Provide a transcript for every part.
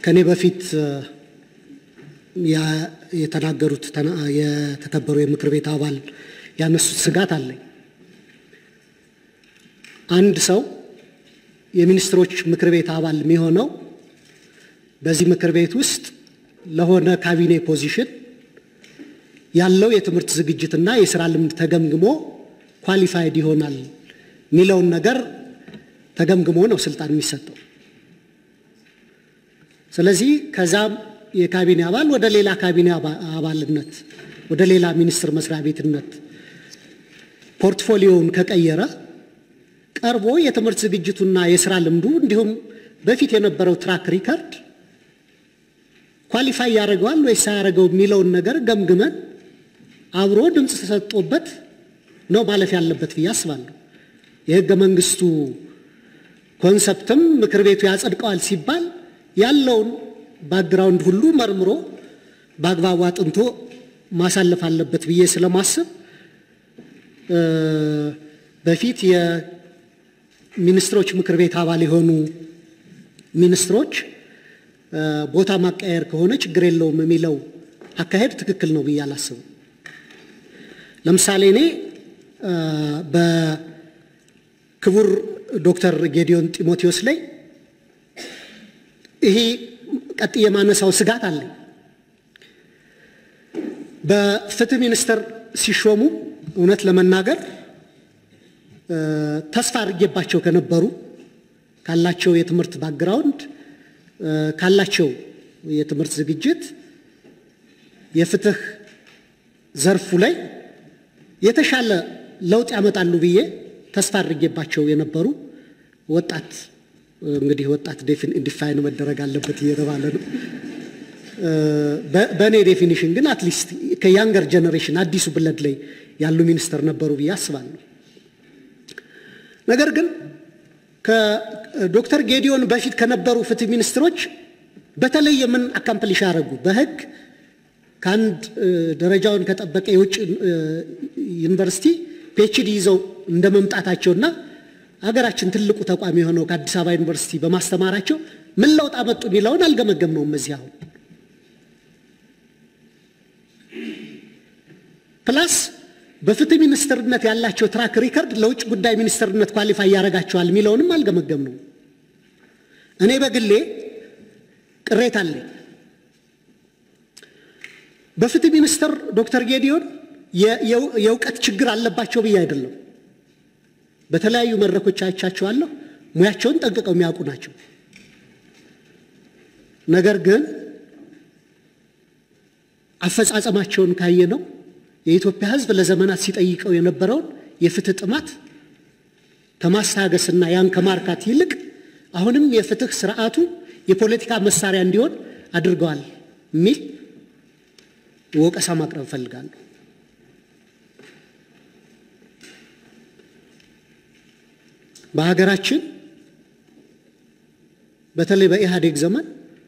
ከኔ በፊት የተናገሩት የተከበሩ የምክር ቤት አባል ያነሱት ስጋት አለኝ። አንድ ሰው የሚኒስትሮች ምክር ቤት አባል የሚሆነው በዚህ ምክር ቤት ውስጥ ለሆነ ካቢኔ ፖዚሽን ያለው የትምህርት ዝግጅትና የስራ ልምድ ተገምግሞ ኳሊፋይድ ይሆናል የሚለውን ነገር ተገምግሞ ነው ስልጣን የሚሰጠው። ስለዚህ ከዛም የካቢኔ አባል ወደ ሌላ ካቢኔ አባልነት ወደ ሌላ ሚኒስቴር መስሪያ ቤትነት ፖርትፎሊዮውን ከቀየረ ቀርቦ የትምህርት ዝግጅቱና የስራ ልምዱ እንዲሁም በፊት የነበረው ትራክ ሪከርድ ኳሊፋይ ያደርገዋል ወይስ ሳያደርገው የሚለውን ነገር ገምግመን አብሮ ድምፅ ተሰጥቶበት ነው ማለፍ ያለበት ብዬ አስባለሁ። የህገ መንግስቱ ኮንሰፕትም ምክር ቤቱ ያጸድቀዋል ሲባል ያለውን ባክግራውንድ ሁሉ መርምሮ በአግባቡ አጥንቶ ማሳለፍ አለበት ብዬ ስለማስብ በፊት የሚኒስትሮች ምክር ቤት አባል የሆኑ ሚኒስትሮች ቦታ ማቀያየር ከሆነ ችግር የለውም የሚለው አካሄድ ትክክል ነው ብዬ አላስብም። ለምሳሌ እኔ በክቡር ዶክተር ጌዲዮን ጢሞቴዎስ ላይ ይሄ ቀጥ የማነሳው ስጋት አለኝ። በፍትህ ሚኒስቴር ሲሾሙ እውነት ለመናገር ተስፋ አድርጌባቸው ከነበሩ ካላቸው የትምህርት ባክግራውንድ ካላቸው የትምህርት ዝግጅት የፍትህ ዘርፉ ላይ የተሻለ ለውጥ ያመጣሉ ብዬ ተስፋ አድርጌባቸው የነበሩ ወጣት እንግዲህ ወጣት ዲፋይን መደረግ አለበት እየተባለ ነው። በእኔ ዴፊኒሽን ግን አትሊስት ከያንገር ጀኔሬሽን አዲሱ ብለድ ላይ ያሉ ሚኒስተር ነበሩ ብዬ አስባለሁ። ነገር ግን ከዶክተር ጌዲዮን በፊት ከነበሩ ፍትህ ሚኒስትሮች በተለየ ምን አካምፕሊሽ ያደረጉ በህግ ከአንድ ደረጃውን ከጠበቀ የውጭ ዩኒቨርሲቲ ፒኤችዲ ይዘው እንደ መምጣታቸውና ሀገራችን ትልቁ ተቋም የሆነው ከአዲስ አበባ ዩኒቨርሲቲ በማስተማራቸው ምን ለውጥ አመጡ የሚለውን አልገመገምነውም። እዚህ አሁን ፕላስ በፍትህ ሚኒስትርነት ያላቸው ትራክ ሪከርድ ለውጭ ጉዳይ ሚኒስትርነት ኳሊፋይ ያደርጋቸዋል የሚለውንም አልገመገምነውም። እኔ በግሌ ቅሬታ አለኝ። በፍትህ ሚኒስትር ዶክተር ጌዲዮን የእውቀት ችግር አለባቸው ብዬ አይደለም። በተለያዩ መድረኮች አይቻቸዋለሁ። ሙያቸውን ጠንቅቀው የሚያውቁ ናቸው። ነገር ግን አፈጻጸማቸውን ካየ ነው የኢትዮጵያ ሕዝብ ለዘመናት ሲጠይቀው የነበረውን የፍትህ ጥማት ከማስታገስና ያን ከማርካት ይልቅ አሁንም የፍትህ ስርዓቱ የፖለቲካ መሳሪያ እንዲሆን አድርገዋል የሚል ወቀሳ ማቅረብ እፈልጋለሁ። በሀገራችን በተለይ በኢህአዴግ ዘመን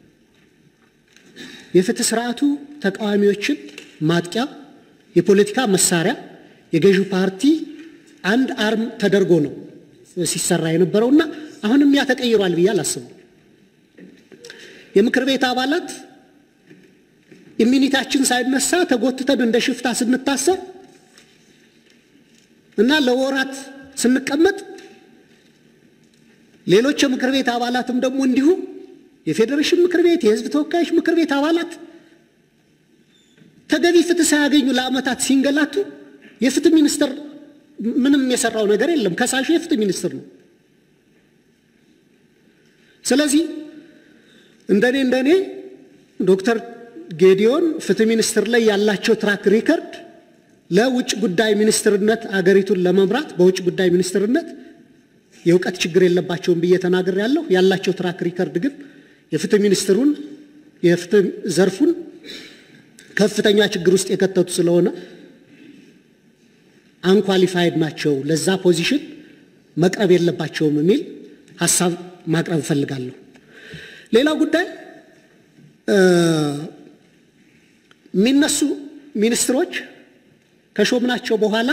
የፍትህ ስርዓቱ ተቃዋሚዎችን ማጥቂያ፣ የፖለቲካ መሳሪያ፣ የገዢው ፓርቲ አንድ አርም ተደርጎ ነው ሲሰራ የነበረው እና አሁንም ያ ተቀይሯል ብዬ አላስብም። የምክር ቤት አባላት ኢሚኒታችን ሳይነሳ ተጎትተን እንደ ሽፍታ ስንታሰር እና ለወራት ስንቀመጥ ሌሎች የምክር ቤት አባላትም ደግሞ እንዲሁ የፌዴሬሽን ምክር ቤት፣ የህዝብ ተወካዮች ምክር ቤት አባላት ተገቢ ፍትህ ሳያገኙ ለዓመታት ሲንገላቱ የፍትህ ሚኒስትር ምንም የሰራው ነገር የለም። ከሳሹ የፍትህ ሚኒስትር ነው። ስለዚህ እንደኔ እንደኔ ዶክተር ጌዲዮን ፍትህ ሚኒስትር ላይ ያላቸው ትራክ ሪከርድ ለውጭ ጉዳይ ሚኒስትርነት አገሪቱን ለመምራት በውጭ ጉዳይ ሚኒስትርነት የእውቀት ችግር የለባቸውም ብዬ ተናግር ያለሁ ያላቸው ትራክ ሪከርድ ግን የፍትህ ሚኒስትሩን የፍትህ ዘርፉን ከፍተኛ ችግር ውስጥ የከተቱ ስለሆነ አንኳሊፋይድ ናቸው፣ ለዛ ፖዚሽን መቅረብ የለባቸውም የሚል ሀሳብ ማቅረብ እፈልጋለሁ። ሌላው ጉዳይ የሚነሱ ሚኒስትሮች ከሾምናቸው በኋላ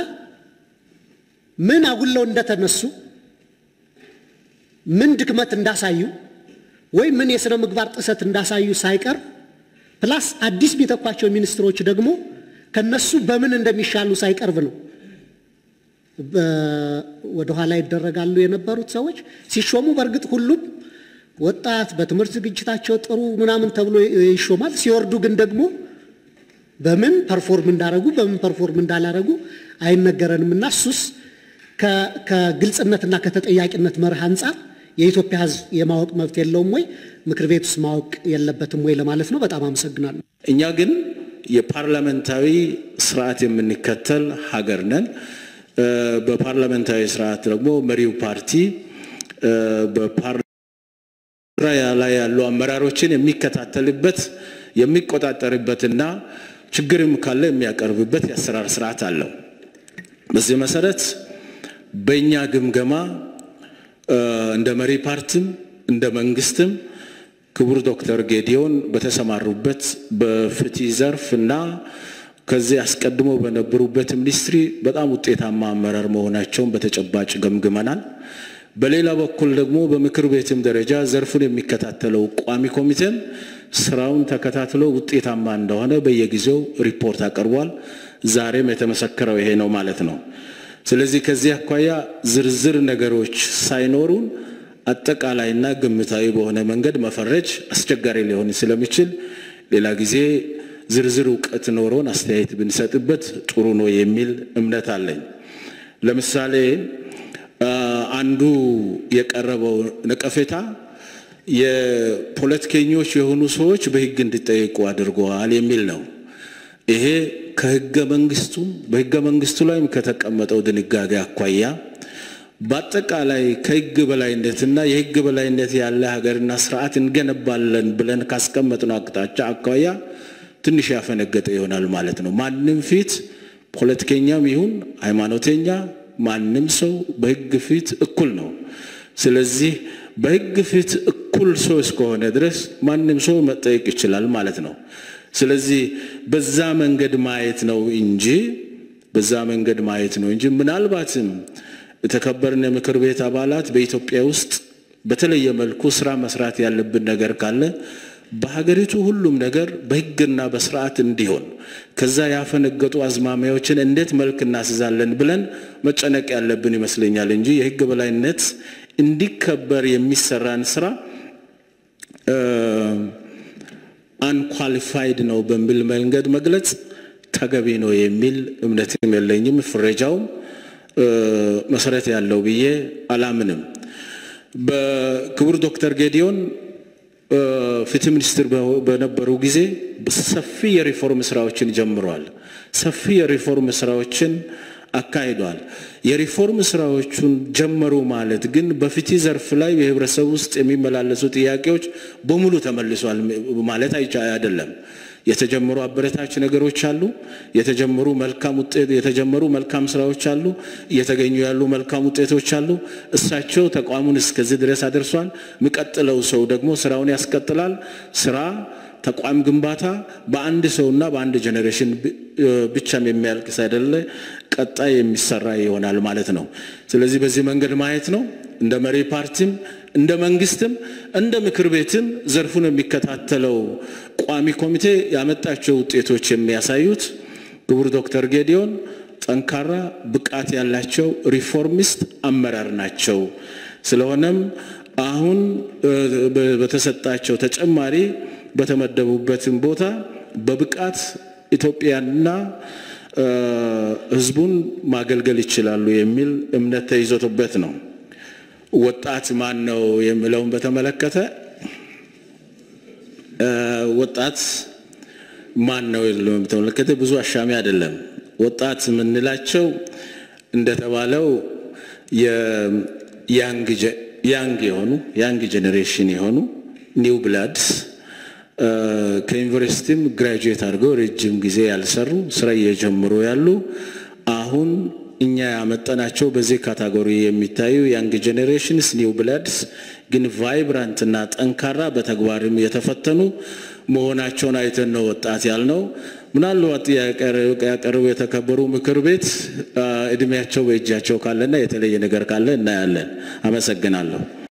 ምን አጉለው እንደተነሱ ምን ድክመት እንዳሳዩ ወይ ምን የሥነ ምግባር ጥሰት እንዳሳዩ ሳይቀር ፕላስ አዲስ የሚተኳቸው ሚኒስትሮች ደግሞ ከነሱ በምን እንደሚሻሉ ሳይቀርብ ነው ወደኋላ ይደረጋሉ የነበሩት ሰዎች ሲሾሙ። በእርግጥ ሁሉም ወጣት በትምህርት ዝግጅታቸው ጥሩ ምናምን ተብሎ ይሾማል። ሲወርዱ ግን ደግሞ በምን ፐርፎርም እንዳረጉ በምን ፐርፎርም እንዳላረጉ አይነገረንም እና እሱስ ከግልጽነትና ከተጠያቂነት መርህ አንጻር የኢትዮጵያ ሕዝብ የማወቅ መብት የለውም ወይ? ምክር ቤት ውስጥ ማወቅ የለበትም ወይ ለማለት ነው። በጣም አመሰግናለሁ። እኛ ግን የፓርላመንታዊ ስርዓት የምንከተል ሀገር ነን። በፓርላመንታዊ ስርዓት ደግሞ መሪው ፓርቲ በፓርላማ ላይ ያሉ አመራሮችን የሚከታተልበት የሚቆጣጠርበትና ችግርም ካለ የሚያቀርብበት የአሰራር ስርዓት አለው። በዚህ መሰረት በእኛ ግምገማ እንደ መሪ ፓርቲም እንደ መንግስትም ክቡር ዶክተር ጌዲዮን በተሰማሩበት በፍትህ ዘርፍ እና ከዚህ አስቀድሞ በነበሩበት ሚኒስትሪ በጣም ውጤታማ አመራር መሆናቸውን በተጨባጭ ገምግመናል። በሌላ በኩል ደግሞ በምክር ቤትም ደረጃ ዘርፉን የሚከታተለው ቋሚ ኮሚቴም ስራውን ተከታትሎ ውጤታማ እንደሆነ በየጊዜው ሪፖርት አቅርቧል። ዛሬም የተመሰከረው ይሄ ነው ማለት ነው። ስለዚህ ከዚህ አኳያ ዝርዝር ነገሮች ሳይኖሩን አጠቃላይና ግምታዊ በሆነ መንገድ መፈረጅ አስቸጋሪ ሊሆን ስለሚችል ሌላ ጊዜ ዝርዝር እውቀት ኖሮን አስተያየት ብንሰጥበት ጥሩ ነው የሚል እምነት አለኝ። ለምሳሌ አንዱ የቀረበው ነቀፌታ የፖለቲከኞች የሆኑ ሰዎች በሕግ እንዲጠየቁ አድርገዋል የሚል ነው። ይሄ ከሕገ መንግስቱም በሕገ መንግስቱ ላይም ከተቀመጠው ድንጋጌ አኳያ በአጠቃላይ ከሕግ በላይነትና የሕግ በላይነት ያለ ሀገርና ስርዓት እንገነባለን ብለን ካስቀመጥነው አቅጣጫ አኳያ ትንሽ ያፈነገጠ ይሆናል ማለት ነው። ማንም ፊት ፖለቲከኛም ይሁን ሃይማኖተኛ ማንም ሰው በሕግ ፊት እኩል ነው። ስለዚህ በሕግ ፊት እኩል ሰው እስከሆነ ድረስ ማንም ሰው መጠየቅ ይችላል ማለት ነው። ስለዚህ በዛ መንገድ ማየት ነው እንጂ በዛ መንገድ ማየት ነው እንጂ ምናልባትም የተከበርን የምክር ቤት አባላት በኢትዮጵያ ውስጥ በተለየ መልኩ ስራ መስራት ያለብን ነገር ካለ በሀገሪቱ ሁሉም ነገር በሕግና በስርዓት እንዲሆን ከዛ ያፈነገጡ አዝማሚያዎችን እንዴት መልክ እናስዛለን ብለን መጨነቅ ያለብን ይመስለኛል እንጂ የሕግ በላይነት እንዲከበር የሚሰራን ስራ አንኳሊፋይድ ነው በሚል መንገድ መግለጽ ተገቢ ነው የሚል እምነትም የለኝም። ፍረጃውም መሰረት ያለው ብዬ አላምንም። በክቡር ዶክተር ጌዲዮን ፍትህ ሚኒስትር በነበሩ ጊዜ ሰፊ የሪፎርም ስራዎችን ጀምረዋል። ሰፊ የሪፎርም ስራዎችን አካሂዷል። የሪፎርም ስራዎቹን ጀመሩ ማለት ግን በፍትህ ዘርፍ ላይ በህብረተሰብ ውስጥ የሚመላለሱ ጥያቄዎች በሙሉ ተመልሷል ማለት አይደለም። የተጀመሩ አበረታች ነገሮች አሉ። የተጀመሩ መልካም ውጤት የተጀመሩ መልካም ስራዎች አሉ። እየተገኙ ያሉ መልካም ውጤቶች አሉ። እሳቸው ተቋሙን እስከዚህ ድረስ አድርሷል። የሚቀጥለው ሰው ደግሞ ስራውን ያስቀጥላል። ስራ ተቋም ግንባታ በአንድ ሰውና በአንድ ጄኔሬሽን ብቻም የሚያልቅ ሳይደለ ቀጣይ የሚሰራ ይሆናል ማለት ነው። ስለዚህ በዚህ መንገድ ማየት ነው። እንደ መሪ ፓርቲም እንደ መንግስትም እንደ ምክር ቤትም ዘርፉን የሚከታተለው ቋሚ ኮሚቴ ያመጣቸው ውጤቶች የሚያሳዩት ክቡር ዶክተር ጌዲዮን ጠንካራ ብቃት ያላቸው ሪፎርሚስት አመራር ናቸው። ስለሆነም አሁን በተሰጣቸው ተጨማሪ በተመደቡበትም ቦታ በብቃት ኢትዮጵያንና ሕዝቡን ማገልገል ይችላሉ የሚል እምነት ተይዞበት ነው። ወጣት ማን ነው የሚለውን በተመለከተ ወጣት ማን ነው የሚለውን በተመለከተ ብዙ አሻሚ አይደለም። ወጣት የምንላቸው እንደተባለው ያንግ የሆኑ ያንግ ጄኔሬሽን የሆኑ ኒው ብላድስ ከዩኒቨርሲቲም ግራጁዌት አድርገው ረጅም ጊዜ ያልሰሩ ስራ እየጀምሩ ያሉ አሁን እኛ ያመጠናቸው በዚህ ካታጎሪ የሚታዩ ያንግ ጄኔሬሽንስ ኒው ብላድስ ግን ቫይብራንት እና ጠንካራ በተግባርም የተፈተኑ መሆናቸውን አይተን ነው ወጣት ያልነው። ምናልባት ያቀረቡ የተከበሩ ምክር ቤት እድሜያቸው በእጃቸው ካለና የተለየ ነገር ካለ እናያለን። አመሰግናለሁ።